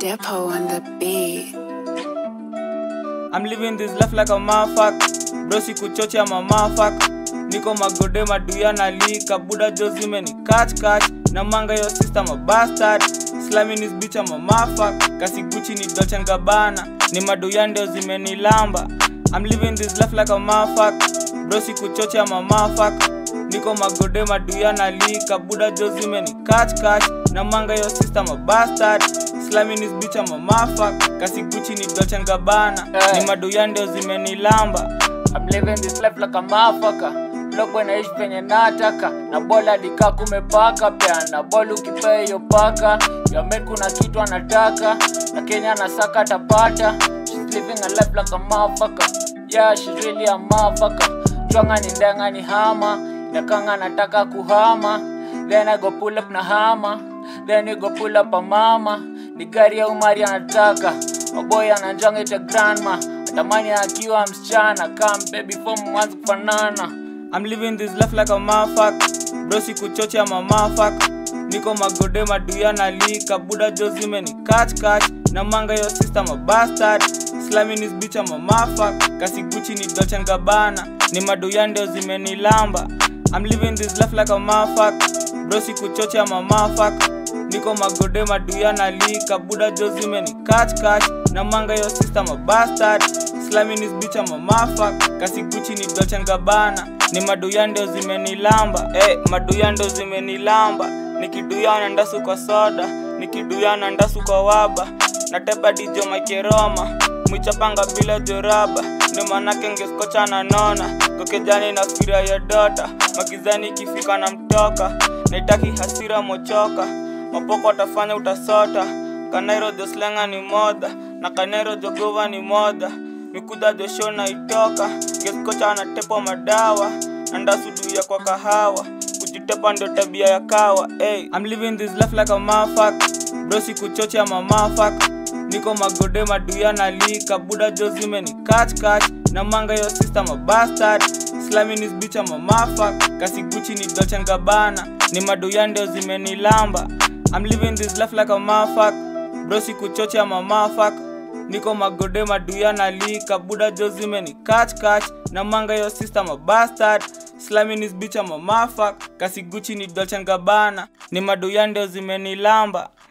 Depot on the beat. I'm living this life like a motherfucker. Bro sikuchocha ma motherfucker. Niko magode maduya na lika buda jozime ni catch catch na manga yo sister ma bastard slamming this bitch I'm a motherfucker kasi Gucci ni Dolce and Gabbana ni maduya ndio zimenilamba I'm living this life like a motherfucker bro sikuchocha ma motherfucker niko magode maduya na lika buda jozime ni catch catch na manga yo sister ma bastard slamming this bitch I'm a motherfucker kasi Gucci ni Dolce and Gabbana Eh. ni maduya ndio zimenilamba I'm living this life like a motherfucker Logo naishi penye nataka na bola dika kumepaka pia na bola ukipea hiyo paka ya men kuna kitu anataka na Kenya anasaka tapata She's living a life like a motherfucker Yeah she's really a motherfucker Chwanga ni ndenga ni hama Nakanga nataka kuhama Then I go pull up na hama Then we go pull up a mama Ni gari ya umari anataka Maboy ananjanga ita grandma Atamani akiwa msichana Come baby form mwanzo kufanana I'm living this life like a motherfucker bro sikuchocha ma motherfucker niko magode maduya na lika buda jozime ni catch catch na manga yo sister ma bastard slamming this bitch I'm a motherfucker kasi Gucci ni Dolce and Gabbana ni maduya ndio zimenilamba I'm living this life like a motherfucker bro sikuchocha ma motherfucker niko magode maduya na lika buda jozime ni catch catch na manga yo sister ma bastard slamming this bitch I'm a motherfucker kasi Gucci ni Dolce and Gabbana ni maduya ndio zimenilamba eh maduya ndio zimenilamba nikiduya na ndasu kwa soda nikiduya na ndasu kwa waba nateba dijo makeroma mwichapanga bila joraba ndio manake ngeskocha na nona kokejani na fira ya dota magizani ikifika na mtoka naitaki hasira mochoka mapoko atafanya utasota kanairo joslenga ni moda na kanairo jogova ni moda mikuda josho na itoka ngeskocha anatepo madawa andasuduya kwa kahawa kujitepa ndio tabia ya kawa hey, I'm living this life like a motherfucker bro sikuchocha ma motherfucker niko magode maduya na lika buda jozime ni catch catch na manga yo sister ma bastard slamming this bitch I'm a motherfucker kasi Gucci ni Dolce and Gabbana ni maduya ndio zimenilamba I'm living this life like a motherfucker bro sikuchocha ma motherfucker niko magode maduya na lika buda jozime ni catch catch na manga yo sister ma bastard slamming this bitch I'm a motherfucker kasi Gucci ni Dolce and Gabbana ni maduya ndio zimenilamba